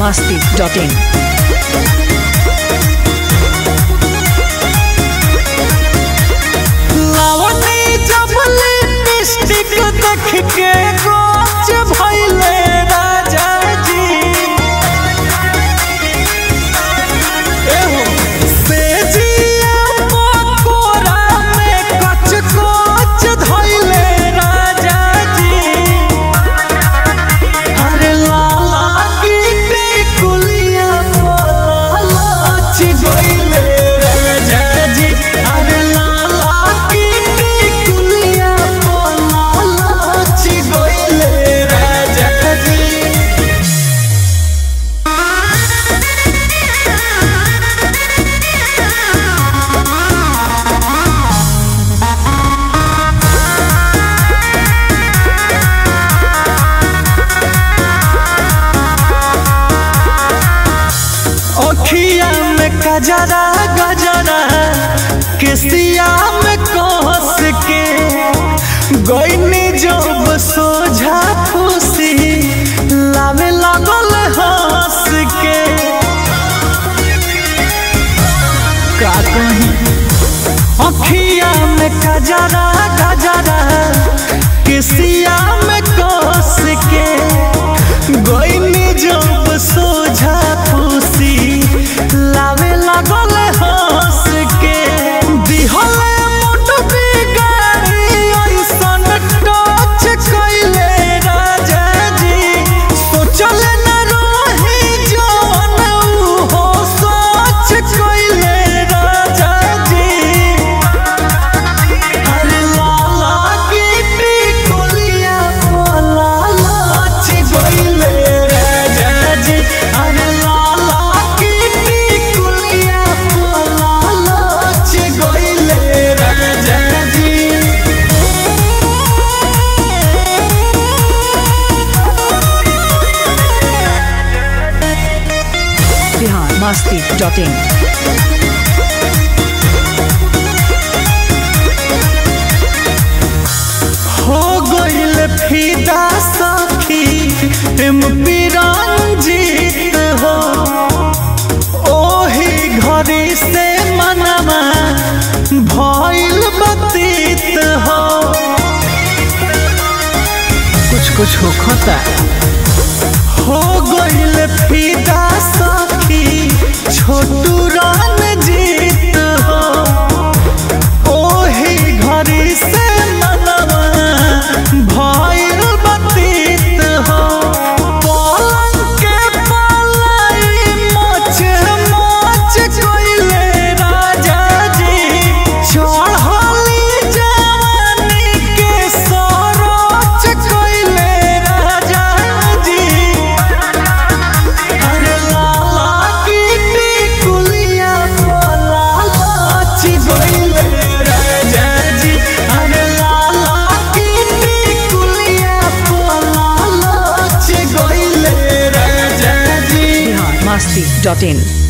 masti.in. लावनी जब lipstick देख के गोच भइले राजा जी एहो सेजिया मकोरा में कच कच धइले राजा जी अरे लाला की टिकुलिया लाच गइले राजा जी अरे लाला की टिकुलिया लाच गइले राजा जी अखिया में गजरा गजरा केसिया में कस के गईनी जब सोझा खुशी लावे लगल हंस के का कहीं अखिया में गजरा गजरा केसिया में कस के गईनी जब सोझा खुशी लावे लगल हंस के दिहले मुठ बिगाड़ी ऐसन टच कइले राजा जी सोचले न रही जवन हो सोच कइले राजा जी अरे लाला की टिकुलिया लाच गइले राजा जी अरे लाला की टिकुलिया लाच गइले राजा जी Bihar masti.in. हो गइल फिदा सखी एम रंजीत हो ओही घड़ी से मनवा भइल बतीत हो कुछ कुछ हो खता हो गइल फिदा सखी छोटू रंजीत हो ओही घड़ी से मनवा भइल बतीत हो पलंग के पलाई मच मच कइले राजा जी चढ़ली जवानी के सरोच कइले राजा जी अरे लाला की टिकुलिया लाच गइले राजा जी अरे लाला की टिकुलिया लाच गइले राजा जी Bihar masti.in.